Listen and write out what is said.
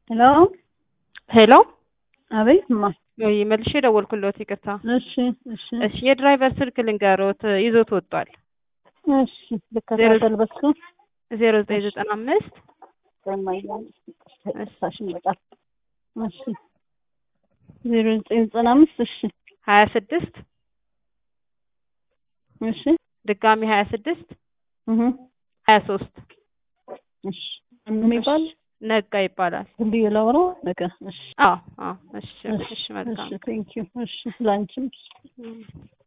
ሄሎ ሄሎ አቤት ማ ወይ መልሼ ደወልኩልዎት፣ ይቅርታ። እሺ እሺ እሺ የድራይቨር ስልክ ልንገሮት፣ ይዞት ወጥቷል። እሺ ልከታተል በሱ ዜሮ ዘጠኝ ዘጠና አምስት እሳሽን በጣም እሺ ዜሮ ዘጠኝ ዘጠና አምስት እሺ ሀያ ስድስት እሺ ድጋሚ ሀያ ስድስት እህ ሀያ ሶስት እሺ ምንም የሚባል ነጋ ይባላል። እንዲህ ላውራ ነገ እሺ አዎ አዎ። እሺ እሺ መልካም እሺ ቴንክ ዩ እሺ ላንቺም እም።